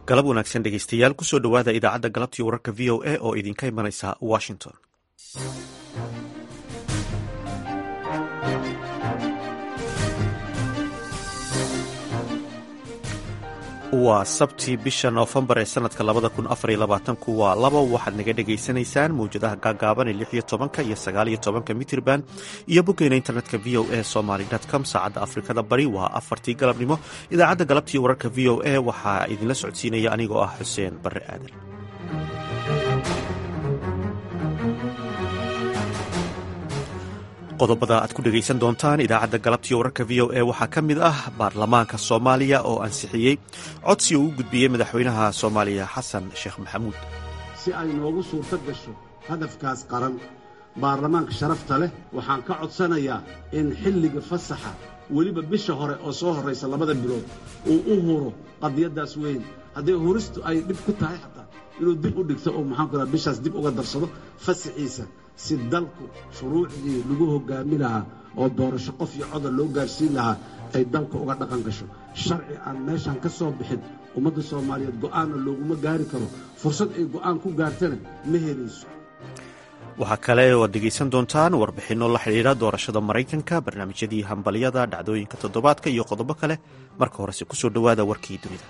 galab wanaagsan dhegeystayaal kusoo dhowaada idaacadda galabtii wararka v o a oo idinka imanaysa washington waa sabti bisha noofembar ee sanadka labada kun afar iyo labaatanku waa laba waxaad naga dhagaysanaysaan mawjadaha gaagaaban ee lix iyo tobanka iyo sagaal iyo tobanka mitrban iyo boggeena internetka v o a somaly com saacadda afrikada bari waa afartii galabnimo idaacadda galabtii wararka v o a waxaa idinla socodsiinaya anigoo ah xuseen barre aadan qodobada aad ku dhegaysan doontaan idaacadda galabtii wararka v o a waxaa ka mid ah baarlamaanka soomaaliya oo ansixiyey codsi uu u gudbiyey madaxweynaha soomaaliya xasan sheekh maxamuud si ay noogu suurto gasho hadafkaas qaran baarlamaanka sharafta leh waxaan ka codsanayaa in xilliga fasaxa weliba bisha hore oo soo horraysa labada bilood uu u huro qadiyaddaas weyn haddii huristu ay dhib ku tahay xataa inuu dib u dhigto oo maxaanku raa bishaas dib uga darsado fasaxiisa si dalku shuruucdii lagu hoggaami lahaa oo doorasho qof iyo codar loo gaarsiin lahaa ay dalka uga dhaqan gasho sharci aan meeshan ka soo bixin ummadda soomaaliyeed go'aanna looguma gaari karo fursad ay go'aan ku gaartana ma helayso waxaa kale oo ad dhegaysan doontaan warbixinno la xidhiidha doorashada maraykanka barnaamijyadii hambalyada dhacdooyinka toddobaadka iyo qodobo kale marka horese kusoo dhowaada warkii dunida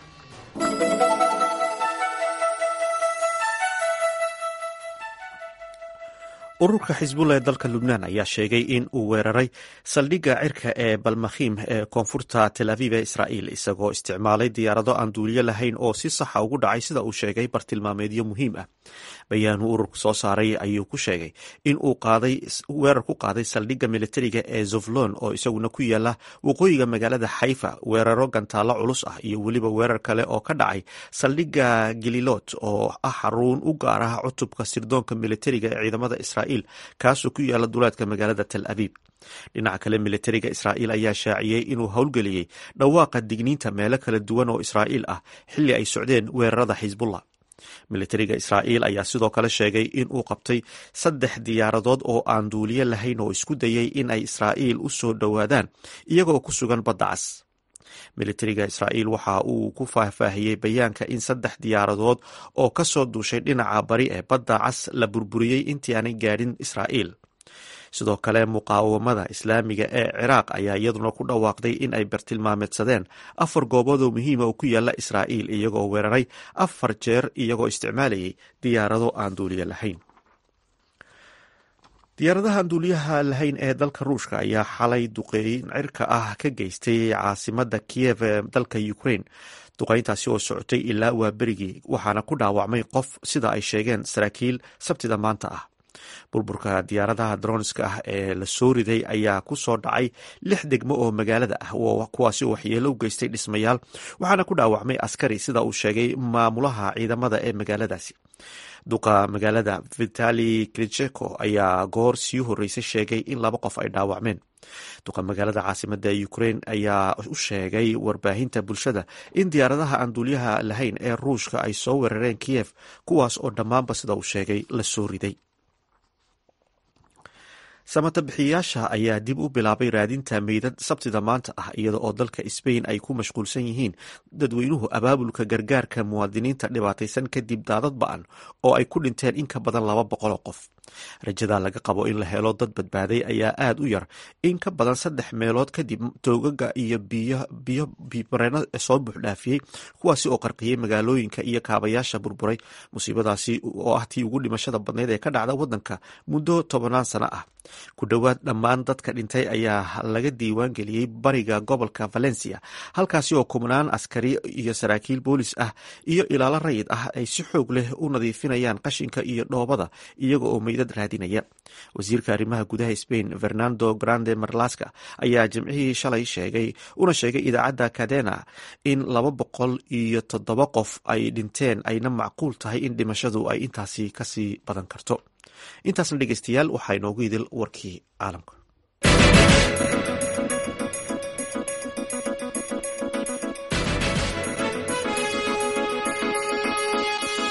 ururka xisbullah ee dalka lubnaan ayaa sheegay in uu weeraray saldhigga cirka ee balmakhiim ee koonfurta tel aviv ee israa'iil isagoo isticmaalay diyaarado aan duuliyo lahayn oo si saxa ugu dhacay sida uu sheegay bartilmaameedyo muhiim ah bayaanuu ururku soo saaray ayuu ku sheegay in uu weerar ku qaaday saldhigga militariga ee zoflon oo isaguna ku yaala waqooyiga magaalada xayfa weeraro gantaallo culus ah iyo weliba weerar kale oo ka dhacay saldhigga galilot oo ah xaruun u gaar ah cutubka sirdoonka militariga ee ciidamada israa'iil kaasoo ku yaala duleedka magaalada tel aviib dhinaca kale militariga israa'iil ayaa shaaciyey inuu howlgeliyey dhawaaqa digniinta meelo kala duwan oo israa'iil ah xilli ay socdeen weerarada xisbullah militariga israa'iil ayaa sidoo kale sheegay in uu qabtay saddex diyaaradood oo aan duuliyo lahayn oo isku dayay in ay israa'iil u soo dhowaadaan iyagoo ku sugan badda cas militariga israa'iil waxa uu ku faahfaahiyey bayaanka in saddex diyaaradood oo ka soo duushay dhinaca bari ee badda cas la burburiyey intii aanay gaadhin israa'iil sidoo kale muqaawamada islaamiga ee ciraaq ayaa iyaduna ku dhawaaqday in ay bartilmaameedsadeen afar goobood oo muhiima oo ku yaala israa'iil iyagoo weeraray afar jeer iyagoo isticmaalayay diyaarado aan duuliyo lahayn diyaaradaha aan duuliyaha lahayn ee dalka ruushka ayaa xalay duqeyn cirka ah ka geystay caasimada kiyev ee dalka ukraine duqeyntaasi oo socotay ilaa waa berigii waxaana ku dhaawacmay qof sida ay sheegeen saraakiil sabtida maanta ah burburka diyaaradaha dronska ah ee la soo riday ayaa ku soo dhacay lix degmo oo magaalada ah kuwaasi oo waxyeelo u geystay dhismayaal waxaana ku dhaawacmay askari sida uu sheegay maamulaha ciidamada ee magaaladaasi duqa magaalada vitali kricheko ayaa goor sii horeysay sheegay in laba qof ay dhaawacmeen duqa magaalada caasimada ukraine ayaa u sheegay warbaahinta bulshada in diyaaradaha aan duuliyaha lahayn ee ruushka ay soo weerareen kiyef kuwaas oo dhammaanba sida uu sheegay la soo riday samata bixiyayaasha ayaa dib u bilaabay raadinta meydad sabtida maanta ah iyada oo dalka sbain ay ku mashquulsan yihiin dadweynuhu abaabulka gargaarka muwaadiniinta dhibaataysan kadib daadad ba-an oo ay ku dhinteen in ka badan laba boqol oo qof rajada laga qabo in la helo dad badbaaday ayaa aada u yar in ka badan saddex meelood kadib toogaga iyo biyo bimareeno soo buuxdhaafiyey kuwaasi oo qarqiyey magaalooyinka iyo kaabayaasha burburay musiibadaasi oo ah tii ugu dhimashada badnayd ee ka dhacda wadanka muddo tobanaan sano ah ku dhowaad dhammaan dadka dhintay ayaa laga diiwaan geliyey bariga gobolka valencia halkaasi oo kubnaan askari iyo saraakiil boolis ah iyo ilaalo rayid ah ay si xoog leh u nadiifinayaan qashinka iyo dhoobada iyaga oo meydad raadinaya wasiirka arrimaha gudaha spain fernando grande marlaska ayaa jimcihii shalay sheegay una sheegay idaacadda cadena in laba boqol iyo toddoba qof ay dhinteen ayna macquul tahay in dhimashadu ay intaasi kasii badan karto intaasna dhegeystayaal waxaa inoogu idil warkii caalamka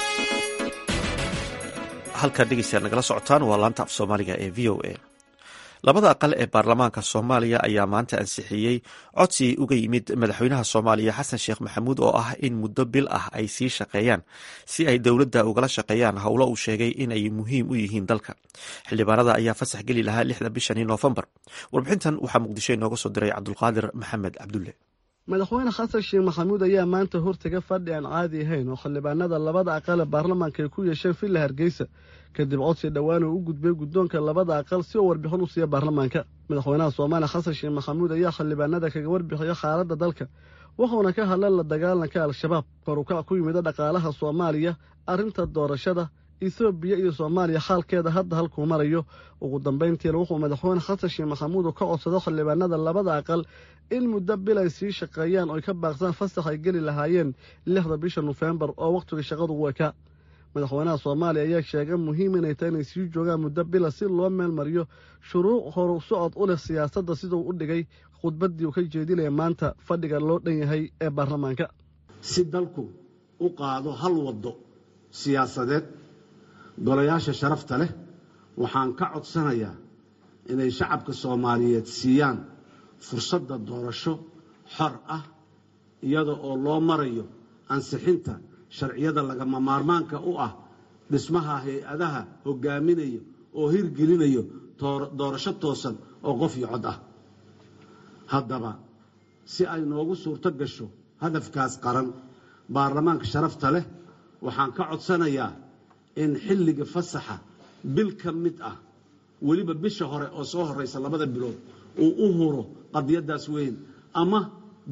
halkaad dhegeystayaal nagala socotaan waa laanta af soomaaliga ee v o a labada aqal ee baarlamaanka soomaaliya ayaa maanta ansixiyey codsi uga yimid madaxweynaha soomaaliya xasan sheekh maxamuud oo ah in muddo bil ah ay sii shaqeeyaan si ay dowladda ugala shaqeeyaan howlo uu sheegay inay muhiim u yihiin dalka xildhibaanada ayaa fasax geli lahaa lixda bishani noofembar warbixintan waxaa muqdisho inooga soo diray cabdulqaadir maxamed cabdulle madaxweyne xasan sheekh maxamuud ayaa maanta hortaga fadhi aan caadi ahayn oo xildhibaanada labada aqal ee baarlamaanka ay ku yeesheen villa hargeysa kadib codsi dhowaan uu u gudbay guddoonka labada aqal si uu warbixin u siiya baarlamaanka madaxweynaha soomaaliya xasan sheekh maxamuud ayaa xildhibaanada kaga warbixiya xaaladda dalka wuxuuna ka hadlan la dagaalanka al-shabaab korukac ku yimida dhaqaalaha soomaaliya arrinta doorashada etoobiya iyo soomaaliya xaalkeeda hadda halkuu marayo ugu dambayntiina wuxuu madaxweyne xasan sheekh maxamuud ka codsado xildhibaanada labada aqal in muddo bil ay sii shaqeeyaan oy ka baaqsaan fasax ay geli lahaayeen lixda bisha nofembar oo wakhtiga shaqadu u ekaa madaxweynaha soomaaliya ayaa sheegay muhiim inay tahay inay sii joogaan muddo bila si loo meel mariyo shuruuc horu socod u leh siyaasadda siduu u dhigay khudbaddii uu ka jeedinaya maanta fadhiga loo dhan yahay ee baarlamaanka si dalku u qaado hal waddo siyaasadeed golayaasha sharafta leh waxaan ka codsanayaa inay shacabka soomaaliyeed siiyaan fursadda doorasho xor ah iyada oo loo marayo ansixinta sharciyada lagama maarmaanka u ah dhismaha hay-adaha hogaaminayo oo hirgelinayo doorasho toosan oo qof iyo cod ah haddaba si ay noogu suurto gasho hadafkaas qaran baarlamaanka sharafta leh waxaan ka codsanayaa in xilliga fasaxa bil ka mid ah weliba bisha hore oo soo horeysa labada bilood uu u huro qadiyadaas weyn ama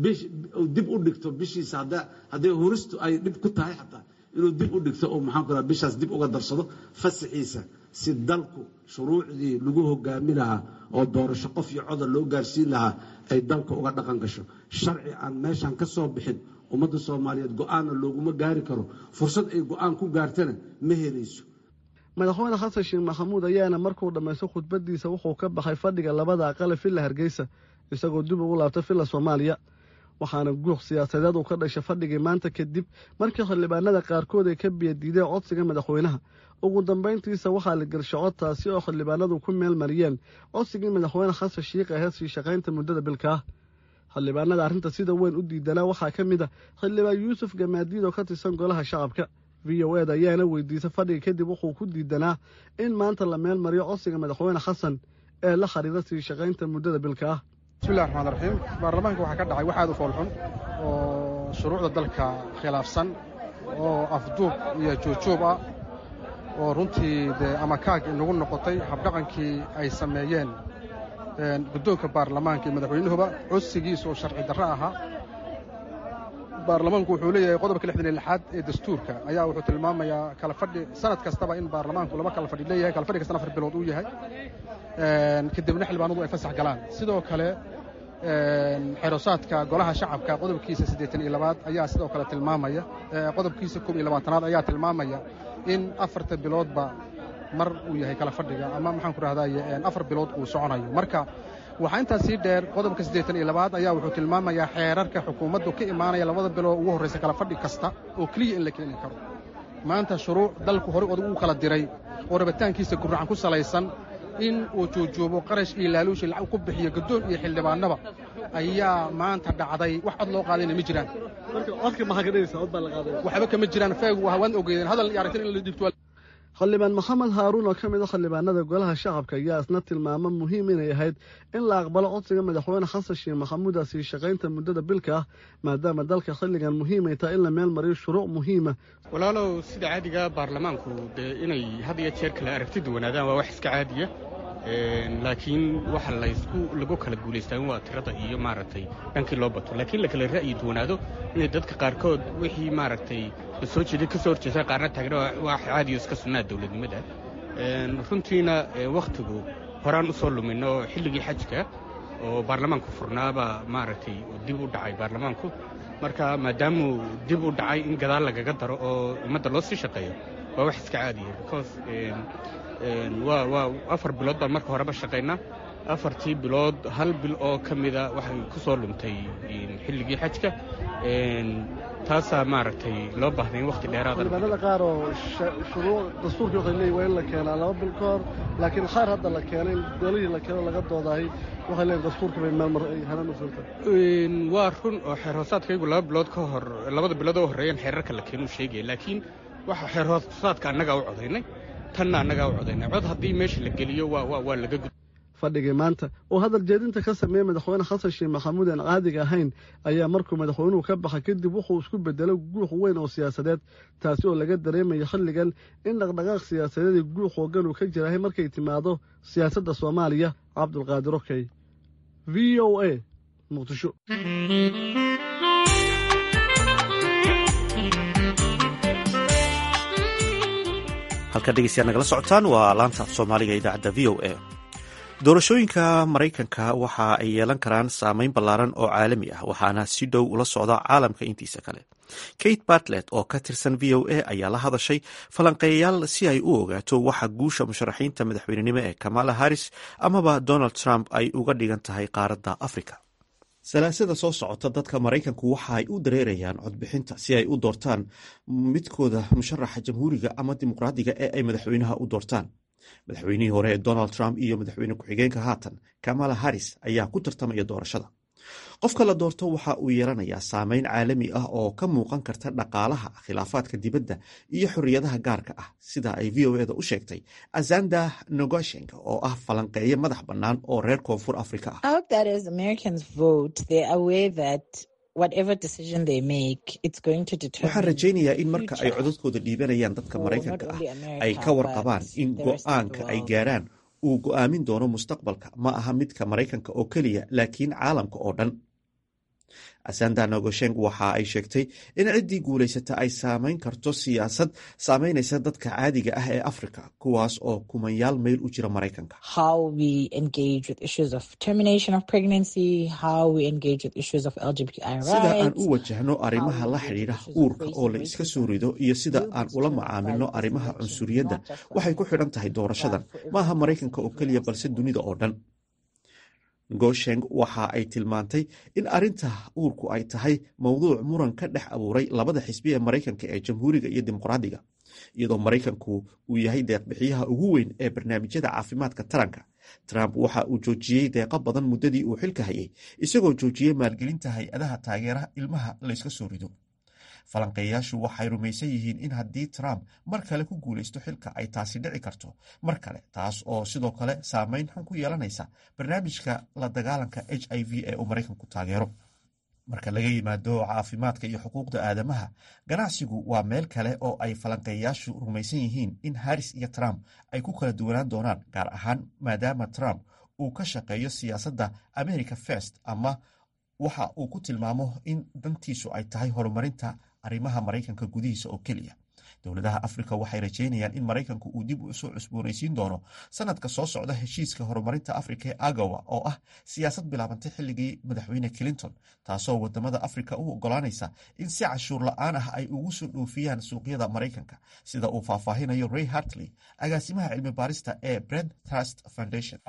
dib u dhigto bishiisa hadday huristu ay dhib ku tahay xataa inuu dib u dhigto oo maxaan ku raha bishaas dib uga darsado fasaxiisa si dalku shuruucdii lagu hogaami lahaa oo doorasho qof iyo codar loo gaarsiin lahaa ay dalka uga dhaqan gasho sharci aan meeshan ka soo bixin ummadda soomaaliyeed go-aanna looguma gaari karo fursad ay go-aan ku gaartana ma helayso madaxweyne xasan sheekh maxamuud ayaana markuu dhammaysto khudbadiisa wuxuu ka baxay fadhiga labada aqale villa hargeysa isagoo dib ugu laabtay villa soomaaliya waxaana guuq siyaasadeed uu ka dhashay fadhigii maanta kadib markii xildhibaanada qaarkood ay ka biyadiideen codsiga madaxweynaha ugu dambayntiisa waxaa la gelshay codtaasi oo xildhibaanadu ku meel mariyeen codsigii madaxweyne xasan sheikh aheyd sii shaqaynta muddada bilka ah xildhibaanada arrinta sida weyn u diidanaa waxaa ka mid a xildhibaan yuusuf gamaadiid oo ka tirsan golaha shacabka v o ed ayaana weydiisay fadhiga kadib wuxuu ku diidanaa in maanta la meel mariyo codsiga madaxweyne xasan ee la xiriira sii shaqaynta muddada bilka ah bismillahi raxmaan raxiim baarlamaanka waxaa ka dhacay wax aad u foolxun oo shuruucda dalka khilaafsan oo afduub iyo juujuub ah oo runtii dee ama kaag inagu noqotay habdhaqankii ay sameeyeen guddoonka baarlamaanka iyo madaxweynuhuba codsigiisa oo sharci darro ahaa baarlamaanku wuxuu leeyahay qodobka lixdan iyo lixaad ee dastuurka ayaa wuxuu tilmaamayaa kala fadhi sanad kastaba in baarlamaanku laba kala fadhi leeyahay kala fadhi kastana afar bilood uu yahay kadibna xildhibaanadu ay fasax galaan sidoo kale xerosaadka golaha shacabka qodobkiisa siddeetan iyo labaad ayaa sidoo kale tilmaamaya qodobkiisa koob iyo labaatanaad ayaa tilmaamaya in afarta biloodba mar uu yahay kala fadhiga ama maxaan ku rahdaye afar bilood uu soconayo marka waxaa intaas sii dheer qodobka siddeetan iyo labaad ayaa wuxuu tilmaamayaa xeerarka xukuumaddu ka imaanaya labada bilood ugu horraysa kala fadhi kasta oo keliya in la keeni karo maanta shuruuc dalku horey odag u kala diray oo rabitaankiisa gurracan ku salaysan in uu juujuubo qarash iyo laaluushi lacag ku bixiyo gaddoon iyo xildhibaannaba ayaa maanta dhacday wax cod loo qaadayna ma jiraan waxba kama jiraan feegu waan ogeydeen hadal iyo aragtin in la dhibto xildhibaan maxamed haaruun oo ka mid a xildhibaanada golaha shacabka ayaa isna tilmaamo muhiim inay ahayd in la aqbalo codsiga madaxweyne xasan sheekh maxamuud sii shaqaynta muddada bilka ah maadaama dalka xilligan muhiimay tahay in la meel mariyo shuruuc muhiima walaalow sida caadiga baarlamaanku dee inay had iyo jeer kale aragti duwanaadaan waa wax iska caadiya laakiin waxa laysku lagu kala guulaystaa in waa tirada iyo maaragtay dhankii loo bato laakiin la kala ra'yi duwanaado inay dadka qaarkood wixii maaragtay soo jeeday ka soo horjeesa qaarna taagna waa caadiyo iska sunnaa dawladnimada runtiina wakhtigu horaan u soo luminno xilligii xajka oo baarlamaanku furnaaba maaragtay dib u dhacay baarlamaanku marka maadaamuu dib u dhacay in gadaal lagaga daro oo ummadda loo sii shaqeeyo waa wax iska caadiya because waa afar bilood baan marka horeba shaqaynaa afartii bilood hal bil oo ka mida waxay ku soo luntay xilligii xajka taasaa maaragtay loo baahday in wakhti dheeraada xildhibaanada qaar oo shuruuc dastuurkii waxay leeyihin waa in la keenaa laba bil ka hor laakiin qaar hadda la keenay in golihii la keeno laga doodahay waxay leeyihin dastuurka bay maalmar ay hanan u filta waa run oo xeer hoosaadkaygu laba bilood ka hor labada bilood oo horreeyaan xeerarka la keenuu sheegaya laakiin waxa xeer hoosaadka annagaa u codaynay tanna annagaa u codaynay cod haddii meesha la geliyo waa laga gud fadhigii maanta oo hadal jeedinta ka sameeyey madaxweyne xasan sheekh maxamuud aan caadiga ahayn ayaa markuu madaxweynuhu ka baxa kadib wuxuu isku bedelay guux weyn oo siyaasadeed taasi oo laga dareemaya xilligan in dhaqdhaqaaq siyaasadeed iyo guux hoogan uu ka jirahay markay timaado siyaasadda soomaaliya cabdulqaadir okey v o a muqdisho halka dhegeystayaad nagala socotaan waa laanta af soomaaliga idaacadda v o a doorashooyinka maraykanka waxa ay yeelan karaan saameyn ballaaran oo caalami ah waxaana si dhow ula socda caalamka intiisa kale kate bartlet oo ka tirsan v o a ayaa la hadashay falanqeeyayaal si ay u ogaato waxa guusha musharaxiinta madaxweynenimo ee kamala harris amaba donald trump ay uga dhigan tahay qaaradda africa salaasada soo socota dadka maraykanku waxa ay u dareerayaan codbixinta si ay u doortaan midkooda musharaxa jamhuuriga ama dimuqraadiga ee ay madaxweynaha u doortaan madaxweynihii hore ee donald trump iyo madaxweyne ku-xigeenka haatan kamala harris ayaa ku tartamaya doorashada qofka la doorto waxa uu yeelanayaa saameyn caalami ah oo ka muuqan karta dhaqaalaha khilaafaadka dibadda iyo xorriyadaha gaarka ah sida ay v o eda u sheegtay azanda nogoshenk oo ah falanqeeye madax bannaan oo reer koonfur afrika ah waxaan rajaynayaa in marka ay codadkooda dhiibanayaan dadka maraykanka ah ay ka warqabaan in go-aanka ay gaaraan uu go'aamin doono mustaqbalka ma aha midka maraykanka oo keliya laakiin caalamka oo dhan asanda nogosheng waxa ay sheegtay in ciddii guulaysata ay saamayn karto siyaasad saamaynaysa dadka caadiga ah ee afrika kuwaas oo kumanyaal mayl u jira maraykanka sida aan u wajahno arrimaha la xidhiidha uurka oo la iska soo rido iyo sida aan ula macaamilno arrimaha cunsuriyadda waxay ku xidhan tahay doorashadan ma aha maraykanka oo keliya balse dunida oo dhan gosheng waxa ay tilmaantay in arrinta uurku ay tahay mowduuc muran ka dhex abuuray labada xisbi ee maraykanka ee jamhuuriga iyo dimuqraadiga iyadoo maraykanku uu yahay deeqbixiyaha ugu weyn ee barnaamijyada caafimaadka taranka trump waxa uu joojiyey deeqo badan muddadii uu xilka hayay isagoo joojiyey maalgelinta hay-adaha taageeraha ilmaha layska soo rido falanqeeyayaashu waxay rumaysan yihiin in haddii trump mar kale ku guulaysto xilka ay taasi dhici karto mar kale taas oo sidoo kale saameyn xun ku yeelanaysa barnaamijka la dagaalanka h i v ee uu maraykanku taageero marka laga yimaado caafimaadka iyo xuquuqda aadamaha ganacsigu waa meel kale oo ay falanqeeyayaashu rumaysan yihiin in harris iyo trump ay ku kala duwanaan doonaan gaar ahaan maadaama trump uu ka shaqeeyo siyaasadda america first ama waxa uu ku tilmaamo in dantiisu ay tahay horumarinta arrimaha maraykanka gudihiisa oo keliya dowladaha afrika waxay rajeynayaan in maraykanku uu dib usoo cusboonaysiin doono sanadka soo socda heshiiska horumarinta afrika ee agawa oo ah siyaasad bilaabantay xilligii madaxweyne clinton taasoo wadamada afrika u ogolaanaysa in si cashuur la-aan ah ay ugu soo dhoofiyaan suuqyada maraykanka sida uu faahfaahinayo ray hartley agaasimaha cilmi baarista ee brent trust foundation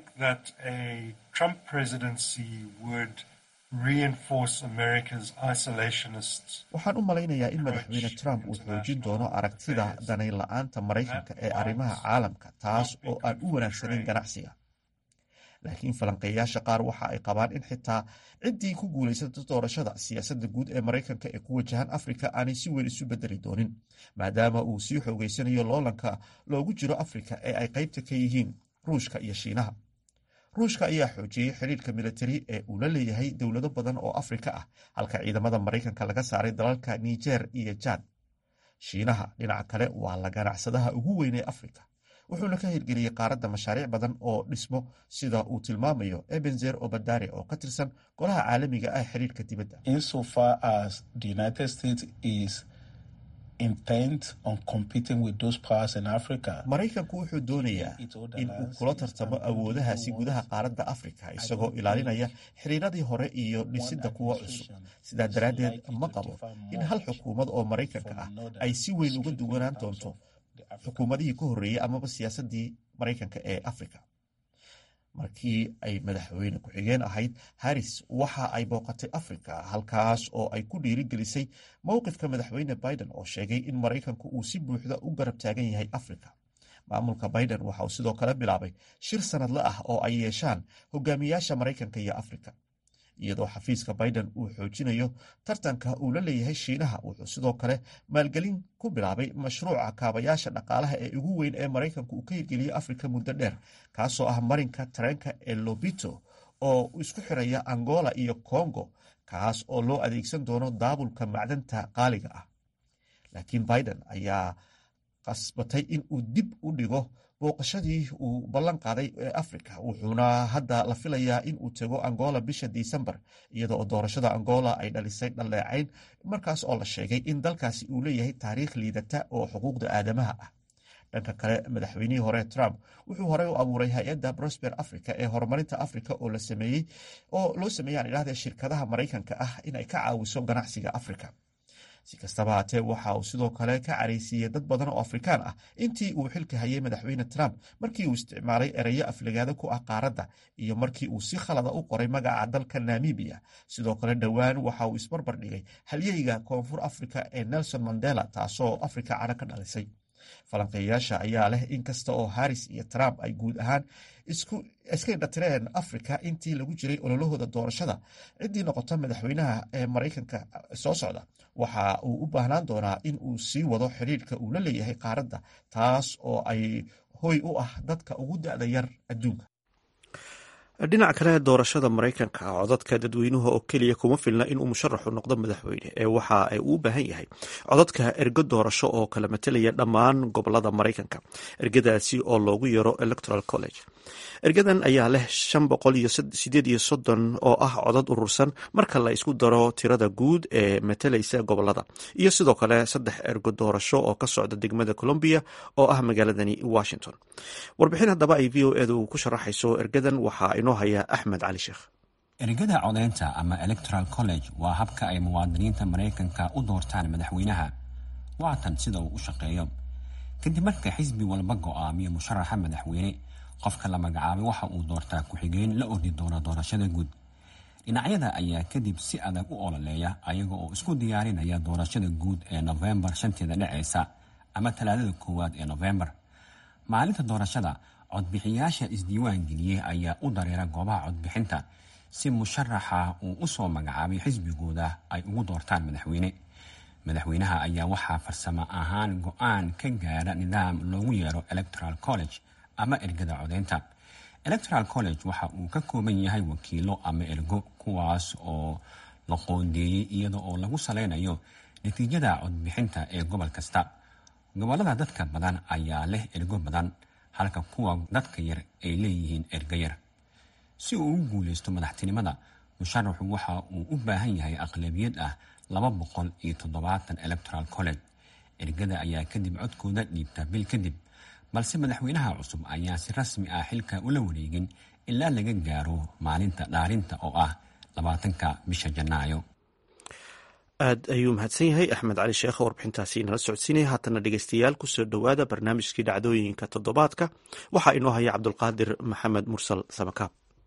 waxaan u malaynayaa in madaxweyne trump uu xoojin doono aragtida danayn la-aanta maraykanka ee arrimaha caalamka taas oo aan u wanaagsanayn ganacsiga laakiin falanqeeyaasha qaar waxa ay qabaan in xitaa ciddii ku guulaysato doorashada siyaasadda guud ee maraykanka ee ku wajahan afrika aanay si weyn isu bedeli doonin maadaama uu sii xoogeysanayo loolanka loogu jiro afrika ee ay qaybta ka yihiin ruushka iyo shiinaha ruushka ayaa xoojiyey xidhiirka militari ee uu la leeyahay dowlado badan oo afrika ah halka ciidamada maraykanka laga saaray dalalka niger iyo jad shiinaha dhinaca kale waa la ganacsadaha ugu weyn ee afrika wuxuuna ka hirgeliyey qaaradda mashaariic badan oo dhismo sida uu tilmaamayo ebenzer obadare oo ka tirsan golaha caalamiga ah xiriirka dibadda maraykanku wuxuu doonayaa in uu kula tartamo awoodahaasi gudaha qaaradda afrika isagoo ilaalinaya xiriiradii hore iyo dhisidda kuwa cusub sidaa daraaddeed ma qabo in hal xukuumad oo maraykanka ah ay si weyn uga duwanaan doonto xukuumadihii ka horreeyey amaba siyaasaddii maraykanka ee afrika markii ay madaxweyne ku-xigeen ahayd harris waxa ay booqatay africa halkaas oo ay ku dhiirigelisay mowqifka madaxweyne biden oo sheegay in maraykanku uu si buuxda u garab taagan yahay africa maamulka biden waxa uu sidoo kale bilaabay shir sanadle ah oo ay yeeshaan hogaamiyaasha maraykanka iyo africa iyadoo xafiiska biden uu xoojinayo tartanka uu la leeyahay shiinaha wuxuu sidoo kale maalgelin ku bilaabay mashruuca kaabayaasha dhaqaalaha ee ugu weyn ee maraykanku uu ka hirgeliyey afrika muddo dheer kaasoo ah marinka tareenka ee lobito oo isku xiraya angola iyo congo kaas oo loo adeegsan doono daabulka macdanta qaaliga ah laakiin biden ayaa qasbatay in uu dib u dhigo booqashadii uu ballan qaaday ee africa wuxuuna hadda la filayaa in uu tego angola bisha disembar iyada oo doorashada angola ay dhalisay dhaleecayn markaas oo la sheegay in dalkaasi uu leeyahay taariikh liidata oo xuquuqda aadamaha ah dhanka kale madaxweynihii hore trump wuxuu horey u abuuray hay-adda prosper africa ee horumarinta africa oo la sameeyey oo loo sameeyey aan idhahdee shirkadaha maraykanka ah inay ka caawiso ganacsiga africa si kastaba haatee waxa uu sidoo kale ka caraysiiyey dad badan oo afrikaan ah intii uu xilka hayay madaxweyne trump markii uu isticmaalay ereyo aflagaado ku ah qaaradda iyo markii uu si khalada u qoray magaca dalka namibiya sidoo kale dhowaan waxa uu isbarbar dhigay halyeyga koonfur africa ee nelson mandela taasoo africa cano ka dhalisay falanqeeyayaasha ayaa leh in kasta oo harris iyo trump ay guud ahaan iska indhatireen africa intii lagu jiray ololahooda doorashada ciddii noqota madaxweynaha ee maraykanka soo socda waxa uu u baahnaan doonaa in uu sii wado xiriirka uu la leeyahay qaaradda taas oo ay hoy u ah dadka ugu da-da yar adduunka dhinaca kale doorashada maraykanka codadka dadweynuhu oo keliya kuma filna inuu musharaxu noqdo madaxweyne ee waxa ay uu baahan yahay codadka ergo doorasho oo kala matelaya dhammaan gobolada maraykanka ergadaasi oo loogu yeero electoral college ergadan ayaa leh shan boqol iyo sideed iyo soddon oo ah codad urursan marka la isku daro tirada guud ee matalaysa gobolada iyo sidoo kale saddex ergo doorasho oo ka socda degmada colombia oo ah magaaladani washington warbixin haddaba ay v o edu ku sharaxayso ergadan waxaa inoo haya axmed cali sheekh ergada codeynta ama electoral college waa habka ay muwaadiniinta maraykanka u doortaan madaxweynaha waatan sida uu u shaqeeyo kadib marka xisbi walba go-aamiyo musharaxa madaxweyne qofka la magacaabay waxa uu doortaa ku-xigeen la ordi doona doorashada guud dhinacyada ayaa kadib si adag u ololeeya ayaga oo isku diyaarinaya doorashada guud ee nofembar shanteeda dhaceysa ama talaadada koowaad ee nofembar maalinta doorashada codbixiyaasha isdiiwaan geliyey ayaa u dareera goobaha codbixinta si musharaxa uu u soo magacaabay xisbigooda ay ugu doortaan madaxweyne madaxweynaha ayaa waxaa farsamo ahaan go-aan ka gaara nidaam loogu yeero electoral college ama ergada codeynta electoral college waxa uu ka kooban yahay wakiilo ama ergo kuwaas oo la qoondeeyey iyada oo lagu saleynayo natiijada codbixinta ee gobol kasta gobolada dadka badan ayaa leh ergo badan halka kuwa dadka yar ay leeyihiin ergo yar si uu u guuleysto madaxtinimada musharaxu waxa uu u baahan yahay aqlabiyad ah laba boqol iyo toddobaatan electoral college ergada ayaa kadib codkooda dhiibta bil kadib balse madaxweynaha cusub ayaan si rasmi ah xilka ula wareegin ilaa laga gaaro maalinta dhaarinta oo ah labaatanka bisha janaayo aad ayuu mahadsan yahay axmed cali sheekh warbixintaasi inala socodsiinaya haatana dhegeystayaal kusoo dhowaada barnaamijkii dhacdooyinka toddobaadka waxaa inoo haya cabdulqaadir maxamed mursal samakaab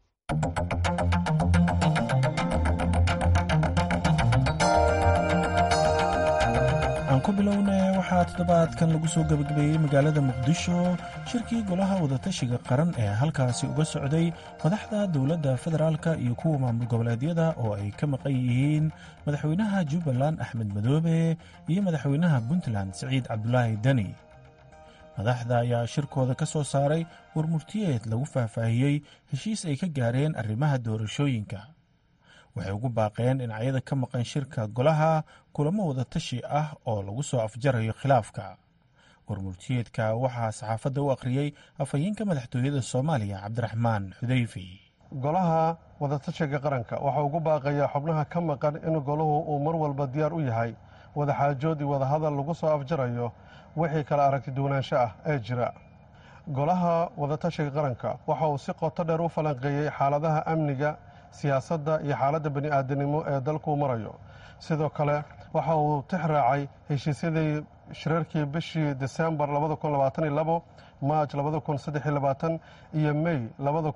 aan ku bilowna waxaa toddobaadkan lagu soo gebagabeeyey magaalada muqdisho shirkii golaha wadatashiga qaran ee halkaasi uga socday madaxda dowladda federaalka iyo kuwa maamul goboleedyada oo ay ka maqan yihiin madaxweynaha jubbaland axmed madoobe iyo madaxweynaha puntland siciid cabdulaahi deni madaxda ayaa shirkooda ka soo saaray warmurtiyeed lagu faahfaahiyey heshiis ay ka gaareen arrimaha doorashooyinka waxay ugu baaqeen dhinacyada ka maqan shirka golaha kulamo wada tashi ah oo lagu soo afjarayo khilaafka warmurtiyeedka waxaa saxaafadda u akhriyey afhayeenka madaxtooyada soomaaliya cabdiraxmaan xudeyfi golaha wadatashiga qaranka waxaa ugu baaqayaa xubnaha ka maqan in golahu uu mar walba diyaar u yahay wadaxaajood iyo wadahadal lagu soo afjarayo wixii kala aragti duwanaansho ah ee jira golaha wadatashiga qaranka waxa uu si qoto dheer u falanqeeyey xaaladaha amniga siyaasadda iyo xaaladda bani aadanimo ee dalkuu marayo sidoo kale waxa uu tix raacay heshiisyadii shirarkii bishii disembar maaj iyo mey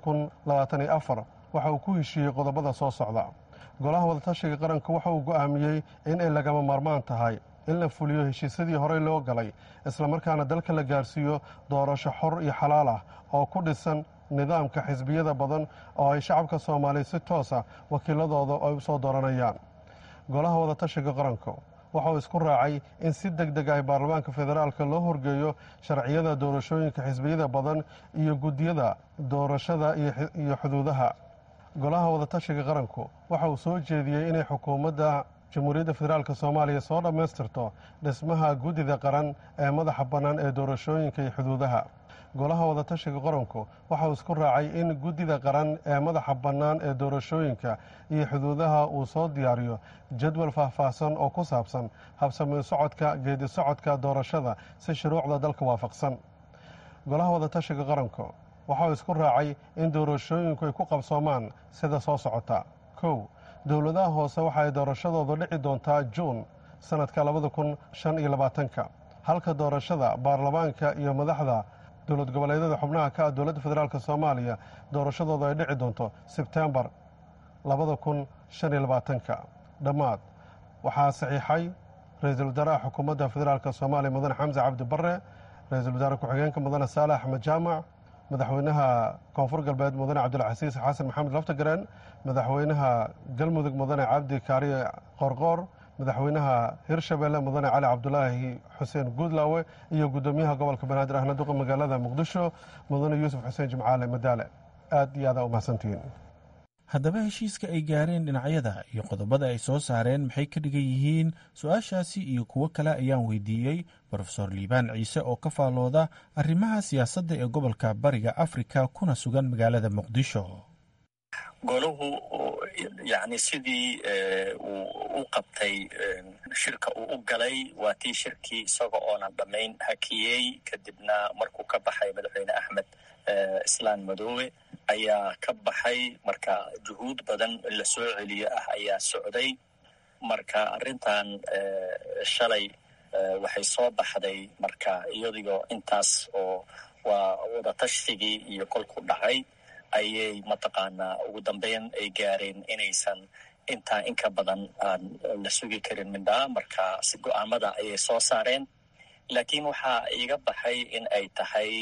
waxa uu ku heshiiyey qodobada soo socda golaha wadatashiga qaranka waxa uu go'aamiyey in ay lagama maarmaan tahay in la fuliyo heshiisyadii horey loo galay islamarkaana dalka la gaarsiiyo doorasho xor iyo xalaal ah oo ku dhisan nidaamka xisbiyada badan oo ay shacabka soomaaliya si toosa wakiiladooda ay u soo dooranayaan golaha wadatashiga qaranka waxa uu isku raacay in si deg deg ah baarlamaanka federaalka loo horgeeyo sharciyada doorashooyinka xisbiyada badan iyo guddiyada doorashada iyo xuduudaha golaha wadatashiga qaranku waxa uu soo jeediyey inay xukuumadda jamhuuriyadda federaalk soomaaliya soo dhammaystirto dhismaha guddida qaran ee madaxa bannaan ee doorashooyinka iyo xuduudaha golaha wadatashiga qaranku waxa uu isku raacay in guddida qaran ee madaxa bannaan ee doorashooyinka iyo xuduudaha uu soo diyaariyo jadwal faahfaahsan oo ku saabsan habsami socodka geedi socodka doorashada si shuruucda dalka waafaqsan golaha wadatashiga qaranku waxa uu isku raacay in doorashooyinku ay ku qabsoomaan sida soo socota kow dowladaha hoose waxa ay doorashadoodu dhici doontaa juun sannadka labada kun shan iyo labaatanka halka doorashada baarlamaanka iyo madaxda dowlad goboleedyada xubnaha ka ah dowladda federaalk soomaaliya doorashadoodu ay dhici doonto sebtembar labada kun shan iyo labaatanka dhammaad waxaa saxiixay ra-iisul wasaaraha xukuumadda federaalk soomaaliya mudane xamse cabdi barre ra-iisul wasaare ku-xigeenka mudane saale axmed jaamac madaxweynaha koonfur galbeed mudane cabdilcasiis xasan maxamed laftagareen madaxweynaha galmudug mudane cabdi kaariye qorqoor madaxweynaha hirshabelle mudane cali cabdulaahi xuseen guudlaawe iyo guddoomiyaha gobolka banaadir ahna duqa magaalada muqdisho mudane yuusuf xuseen jimcaale madaale aad iyo aadaa u mahadsantihiin haddaba heshiiska ay gaareen dhinacyada iyo qodobada ay soo saareen maxay ka dhigan yihiin su-aashaasi iyo kuwo kale ayaan weydiiyey brofesor liibaan ciise oo ka faallooda arrimaha siyaasadda ee gobolka bariga afrika kuna sugan magaalada muqdisho golahu yani sidii uu u qabtay shirka uu u galay waa tii shirkii isaga oonan dhammayn hakiyey kadibna markuu ka baxay madaxweyne axmed islaan madoobe ayaa ka baxay marka juhuud badan in la soo celiyo ah ayaa socday marka arrintan shalay waxay soo baxday marka iyadigoo intaas oo waa wadatastigii iyo kolku dhacay ayay mataqaanaa ugu dambeyn ay gaareen inaysan intaa inka badan aan la sugi karin mindhaa marka si go-aamada ayay soo saareen laakiin waxaa iiga baxay in ay tahay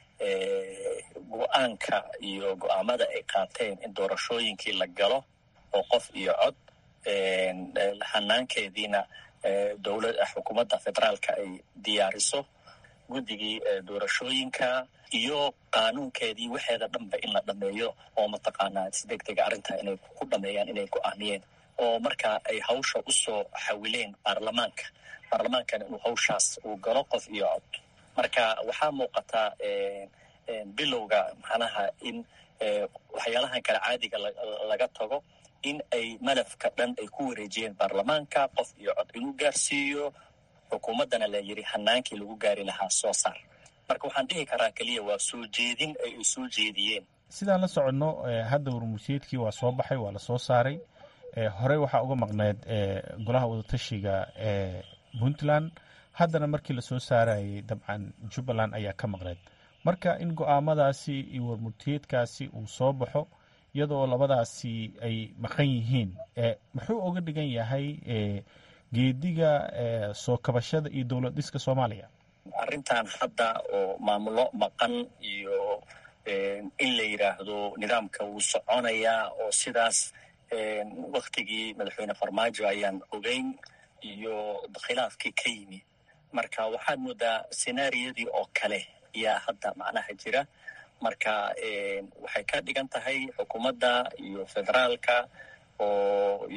go-aanka iyo go-aamada ay qaateen in doorashooyinkii la galo oo qof iyo cod hanaankeediina dowlad xukuumadda federaalka ay diyaariso guddigii doorashooyinka iyo qaanuunkeedii waxeeda dhanba in la dhameeyo oo mataqaanaa si deg dega arrintaa inay ku dhameeyaan inay go-aamiyeen oo marka ay hawsha usoo xawileen baarlamaanka baarlamaankana inuu hawshaas uu galo qof iyo cod marka waxaa muuqataa bilowga macnaha in waxyaalahan kale caadiga laga tago in ay madafka dhan ay ku wareejiyeen baarlamaanka qof iyo cod inuu gaarsiiyo xukuumaddana la yidhi hanaankii lagu gaari lahaa soo saar marka waxaan dhihi karaa keliya waa soo jeedin ay ay soo jeediyeen sidaan la soconno hadda warmursiyeedkii waa soo baxay waa la soo saaray horey waxaa uga maqneyd golaha wadatashiga ee puntland haddana markii lasoo saarayay dabcan jubbaland ayaa ka maqneyd marka in go-aamadaasi iyo warmurtiyeedkaasi uu soo baxo iyadoo labadaasi ay maqan yihiin muxuu oga dhigan yahay geediga soo kabashada iyo dowlad dhiska soomaaliya arrintan hadda oo maamulo maqan iyo in la yidhaahdo nidaamka wuu soconayaa oo sidaas waktigii madaxweyne farmaajo ayaan ogeyn iyo khilaafkii ka yimi marka waxaad moodaa senaariyadii oo kale ayaa hadda macnaha jira marka waxay ka dhigan tahay xukuumadda iyo federaalka oo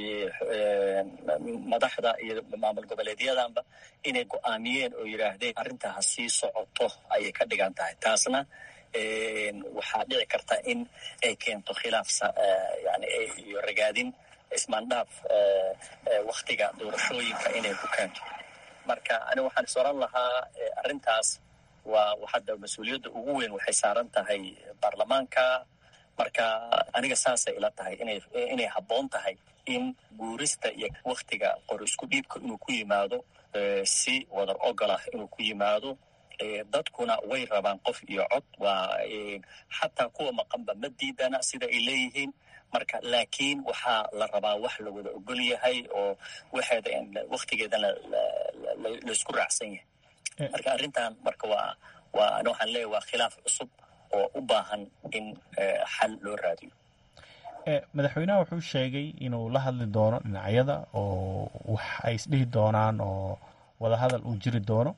madaxda iyo maamul goboleedyadanba inay go-aamiyeen oo yidhaahdeen arrintaa ha sii socoto ayay ka dhigan tahay taasna waxaa dhici karta in ay keento khilaaf yani iyo ragaadin ismaandhaaf waktiga doorashooyinka inay ku keento marka ani waxaan is oran lahaa arrintaas waa hadda mas-uuliyadda ugu weyn waxay saaran tahay baarlamaanka marka aniga saasay ila tahay inay inay habboon tahay in guurista iyo waktiga qor isku dhiibka inuu ku yimaado si wadar ogol ah inuu ku yimaado dadkuna way rabaan qof iyo cod waa xataa kuwa maqanba ma diidana sida ay leeyihiin marka laakiin waxaa la rabaa wax la wada ogol yahay oo waxeeda waktigeedana laisku raacsan yahay marka arrintan marka waa waa ani waxaan leeyahy waa khilaaf cusub oo u baahan in xal loo raadiyo madaxweynaha wuxuu sheegay inuu la hadli doono dhinacyada oo wax ay isdhihi doonaan oo wadahadal uu jiri doono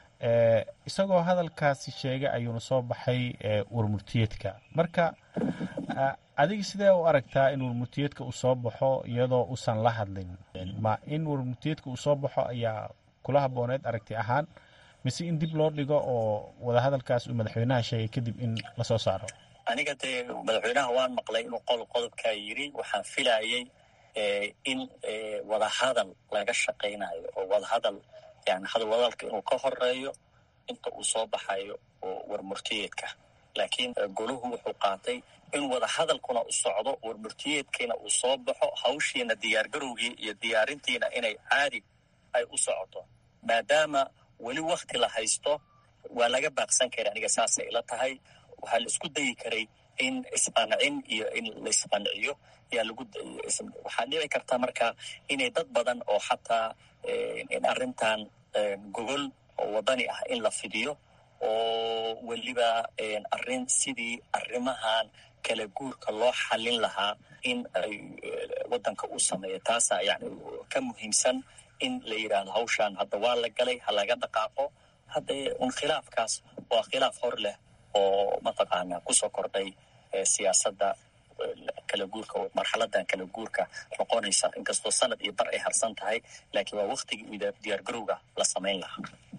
isagoo hadalkaasi sheegay ayuuna soo baxay warmurtiyeedka marka adiga sidee u aragtaa in warmurtiyeedka uu soo baxo iyadoo uusan la hadlin ma in warmurtiyeedka uu soo baxo ayaa kula habooneed aragti ahaan mise in dib loo dhigo oo wadahadalkaas uu madaxweynaha sheegay kadib in lasoo saaro aniga dee madaxweynaha waan maqlay inuu qol qodobkaa yiri waxaan filayay in wadahadal laga shaqaynayo oo wadahadal yani hadalwadalka inuu ka horeeyo inta uu soo baxayo oo warmurtiyeedka laakiin goluhu wuxuu qaatay in wadahadalkuna u socdo warmurtiyeedkiina uu soo baxo hawshiina diyaargarowgii iyo diyaarintiina inay caadi ay u socoto maadaama weli wakti la haysto waa laga baaqsan kara aniga saasay ila tahay waxaa la isku dayi karay in isqancin iyo in la isqanciyo yaa lagu waxaa dhici karta marka inay dad badan oo xataa in arrintan gogol oo wadani ah in la fidiyo oo weliba arrin sidii arrimahan kala guurka loo xallin lahaa in ay waddanka u sameeyo taasaa yani ka muhiimsan in la yidhaahdo hawshaan hadda waa la galay ha laga dhaqaaqo hadda un khilaafkaas waa khilaaf hor leh oo mataqaanaa kusoo kordhay siyaasadda kala guurka marxaladan kala guurka noqonaysa inkastoo sanad iyo bar ay harsan tahay laakiin waa waktigii diyaargarowga la samayn lahaa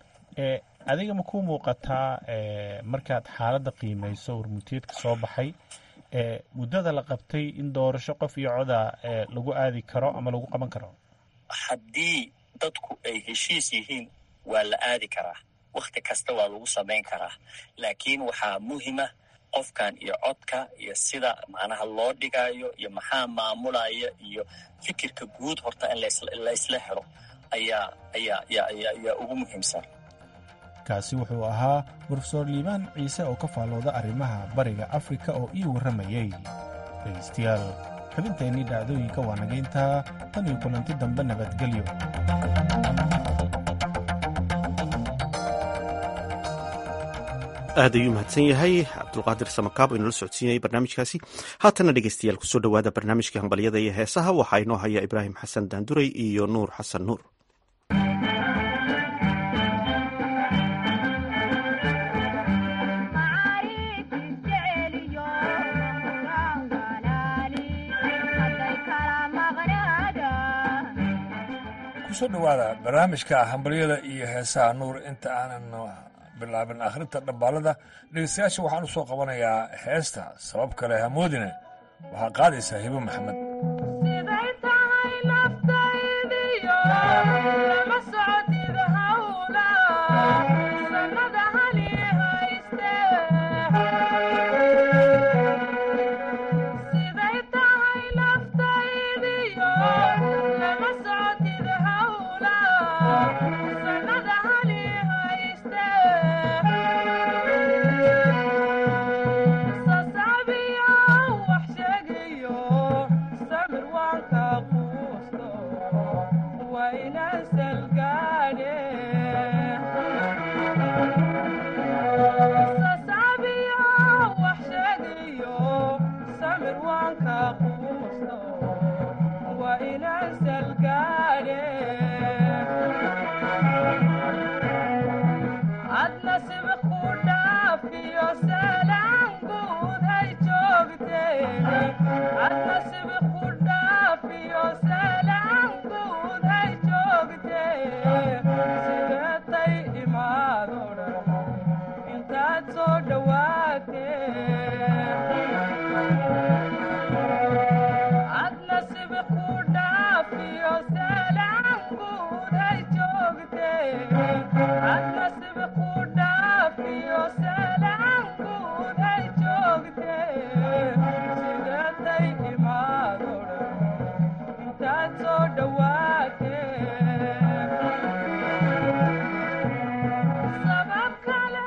adiga ma ku muuqataa markaad xaaladda qiimayso warmutiyeedka soo baxay muddada la qabtay in doorasho qof iyo coda lagu aadi karo ama lagu qaban karo haddii dadku ay heshiis yihiin waa la aadi karaa wakti kasta waa lagu samayn karaa laakiin waxaa muhima qofkan iyo codka iyo sida macnaha loo dhigayo iyo maxaa maamulaya iyo fikirka guud horta in laysla helo ayaa ayaa ayaa ugu muhiimsan kaasi wuxuu ahaa brofesor liibaan ciise oo ka faallooda arrimaha bariga afrika oo ii warramayey dhegaystayaal xubinteennii dhacdooyinka waa nagayntaa tan iyo kulanti dambe nabadgelyo aad ayuu mahadsan yahay cabdulqaadir samakaab oo inala socodsiinayay barnaamijkaasi haatana dhegeystayaal kusoo dhowaada barnaamijkii hambalyada iyo heesaha waxaa inoo haya ibraahim xasan daanduray iyo nuur xasan nuur kusoo dhowaada barnaamijka hambalyada iyo heesaha nuur inta aanan bilaabin akhrinta dhambaalada dhegeystayaasha waxaan u soo qabanayaa heesta sabab kale hamoodine waxaa qaadaysaa hibo maxamed sabab kale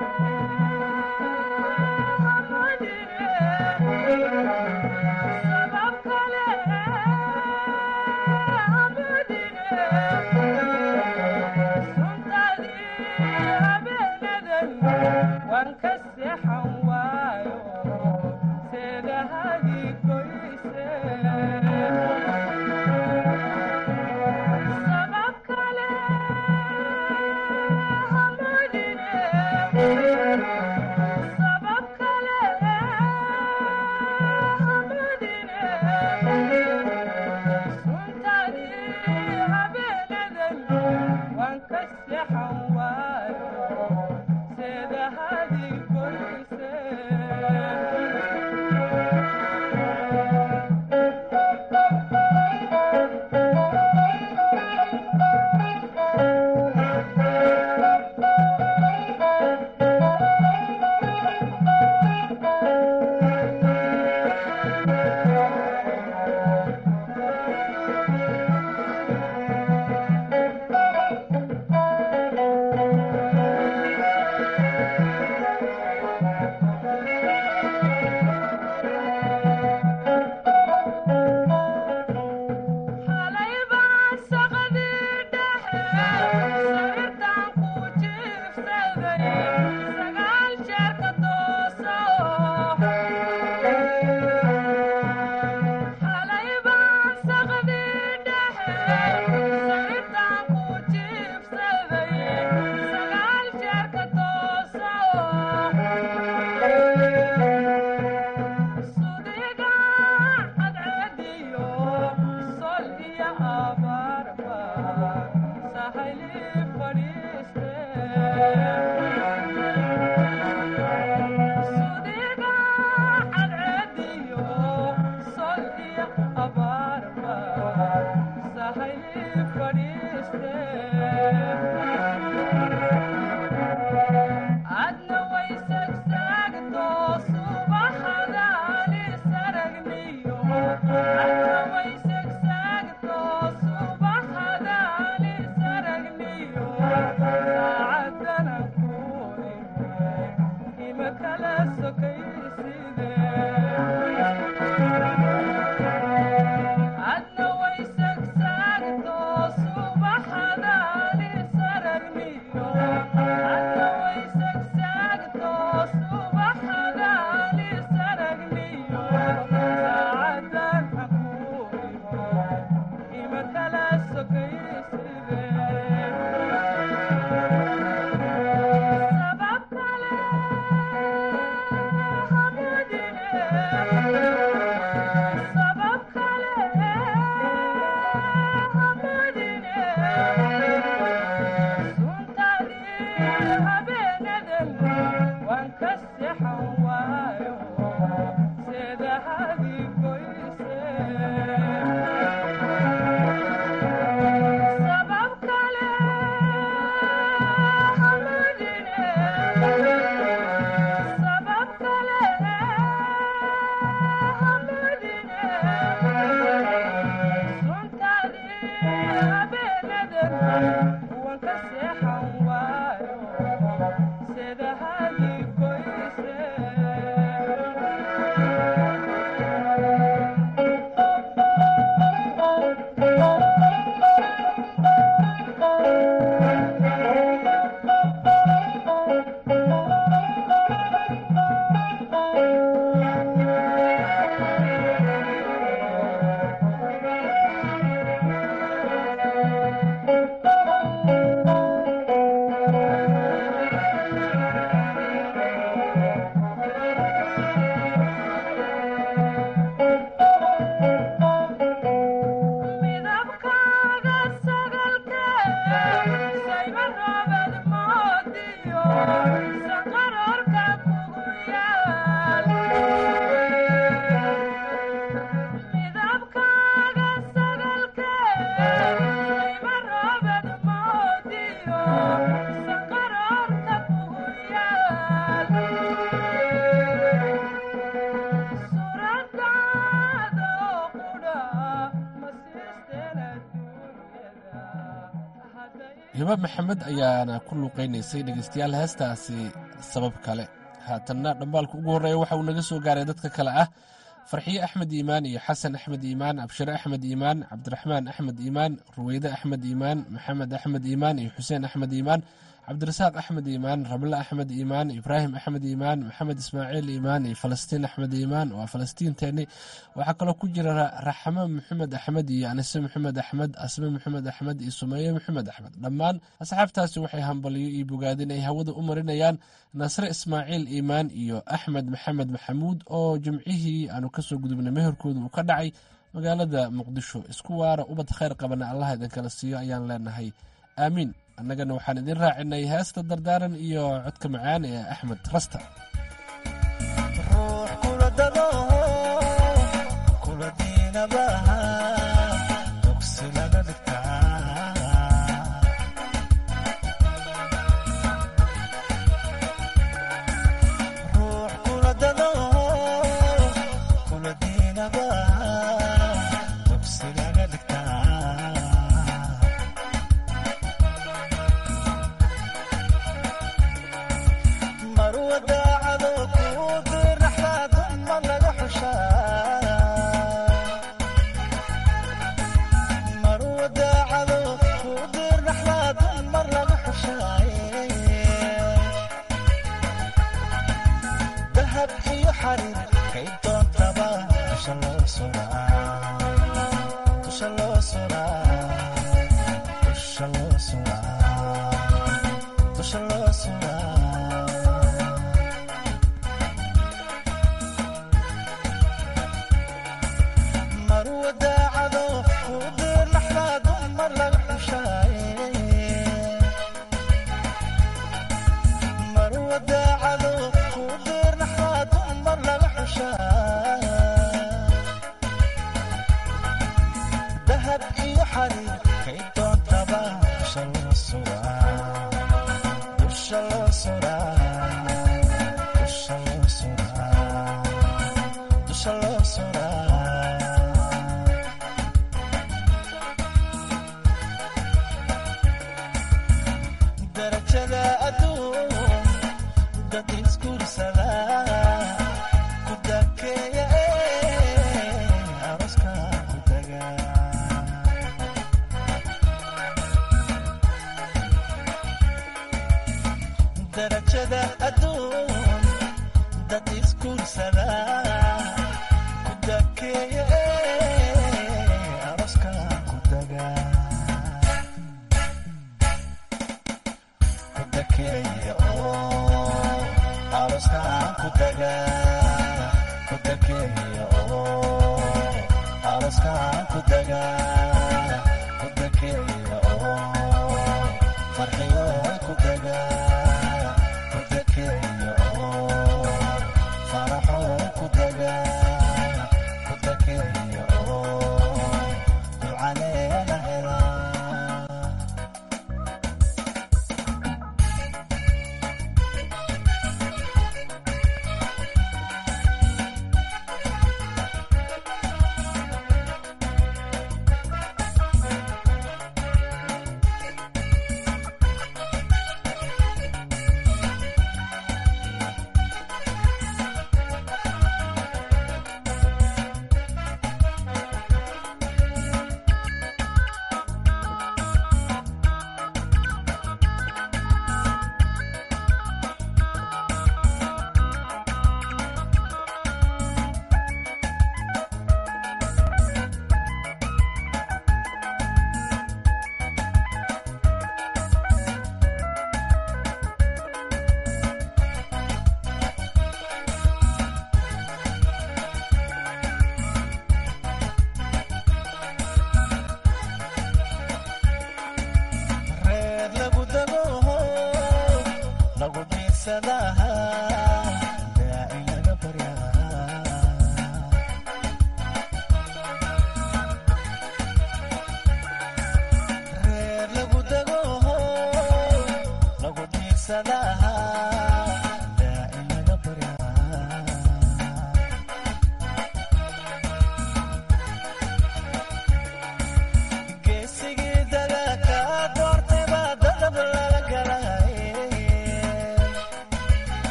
hiba maxamed ayaana ku luuqaynaysay dhegeystayaal heestaasi sabab kale haatanna dhambaalka ugu horreeya waxa uu naga soo gaaray dadka kale ah farxiye axmed iimaan iyo xasan axmed iimaan abshire axmed iimaan cabdiraxmaan axmed iimaan ruweyde axmed iimaan maxamed axmed iimaan iyo xuseen axmed iimaan cabdirasaaq axmed iimaan rable axmed iimaan ibraahim axmed iimaan maxamed ismaaciil iimaan iyo falastiin axmed iimaan waa falastiinteeni waxaa kaloo ku jira raxmo maxamed axmed iyo anise maxamed axmed asme maxamed axmed iyo sumeeye maxamed axmed dhammaan asxaabtaasi waxay hambaliyo iyo bogaadin ay hawada u marinayaan nasre ismaaciil iimaan iyo axmed maxamed maxamuud oo jimcihii aanu kasoo gudubnay meherkooda uu ka dhacay magaalada muqdisho isku waara ubad khayr qabana allah idinkala siiyo ayaan leenahay aamiin annagana waxaan idin raacinay heesta dardaaran iyo codka macaan ee axmed rasta